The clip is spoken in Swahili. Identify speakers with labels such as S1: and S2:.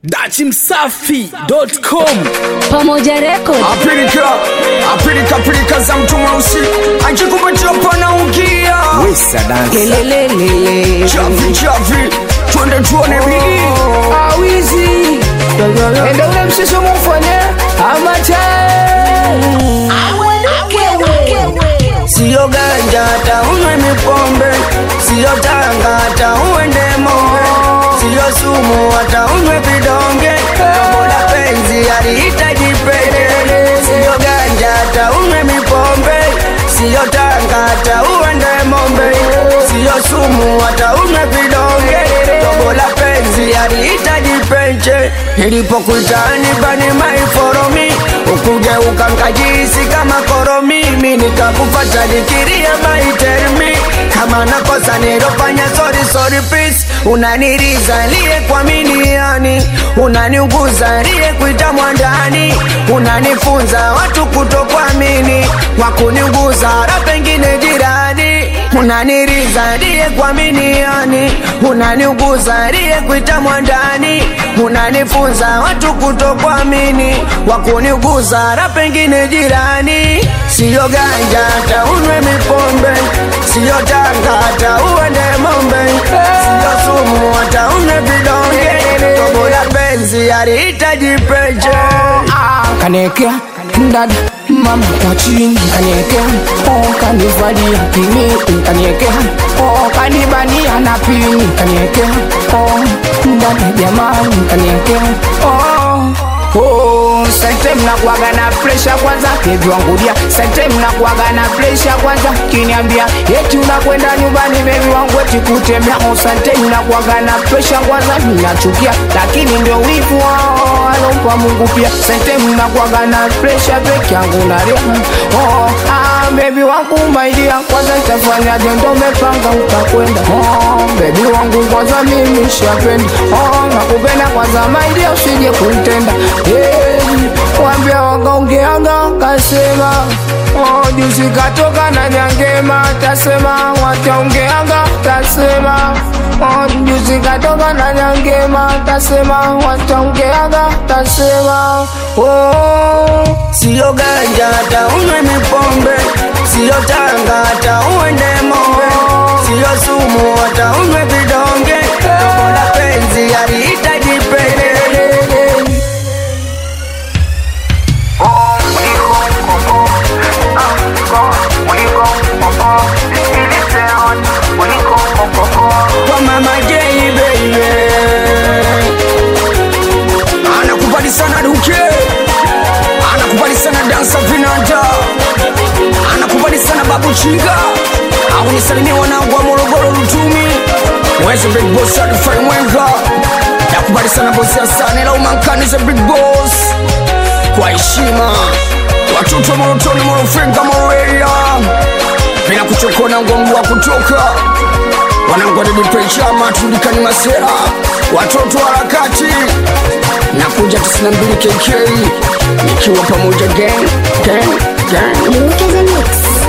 S1: dachimsafi.com
S2: Pamoja Record.
S3: Apilika, apilika pilika za mtu mweusi akikupatia pana ukia
S1: wesa dansa
S2: Lelelelele.
S3: chavi chavi, twende tuone bidii
S2: Awizi. Enda ule mshiso mufanye amacha.
S3: Siyo ganja hata unywe mipombe, siyo tanga hata uende moe, siyo sumu hata unywe vidonge, robo la penzi alihitaji pete. Siyo ganja hata unywe mipombe, siyo tanga hata uende mombe, siyo sumu hata unywe vidonge, robo la penzi alihitaji penche. Nilipokuitani bani maiforomi, ukugeuka nkajisi kama koromi, mimi nikakupata nikiria maitermi kama nakosa nilofanya sorry sorry please unaniriza liye kwa miliani unaniuguza liye kuita mwandani unanifunza watu kutokuamini kwa kuniuguza hata pengine jirani unaniriza liye kwa miliani unaniuguza liye kuita mwandani unanifunza watu kutokuamini kwa kuniuguza hata pengine jirani siyo ganja hata unywe mipombe siyo tanga hata uende mombe siyo sumu hata unywe vidonge tobo la penzi alihitaji peche
S2: Kanekea dada mama kwa chini kaniekea oh kanivalia kimi kaniekea oh kanibania na pini kaniekea oh dada jamani kaniekea oh Oh, sente mnakuaga na presha kwanza bebi wangu dia sente mnakuaga na presha kwanza kiniambia eti unakwenda nyumbani bebi wangu eti kutembea oh, sente mnakuaga na presha kwanza ninachukia lakini ndio wivu wao alompa Mungu pia sente mnakuaga na presha peke yangu na rehema oh, ah, bebi wangu maidia kwanza itafanyaje ndo umepanga utakwenda oh, bebi wangu kwanza mimi shapenda oh, nakupenda kwanza maidia usije kuntenda hey, wambia wakaongeanga kasema oh, juzi katoka na nyangema tasema wataongeanga tasema oh, juzi katoka na nyangema tasema wataongeanga tasema oh.
S3: siyo ganja hata unywe mipombe siyo tanga hata uende mombe siyo sumu hata unywe vidonge tobo la penzi alihitaji pete kwa mama Jay baby anakubali sana duke anakubali sana dansa vinanda anakubali sana babu chinga au nisalimia wanangu wa Morogoro Lutumi mwezi big boss certified mwenga nakubali sana bosi Hasani la umankani za big boss kwa heshima watoto wa Morotoni Morofenga Moroeria bila kuchokona ngongo wa kutoka wanangu wadedipe chama tulikani masera watoto wa harakati na kuja 92 kk nikiwa pamoja gang gang gang
S4: Look at the mix.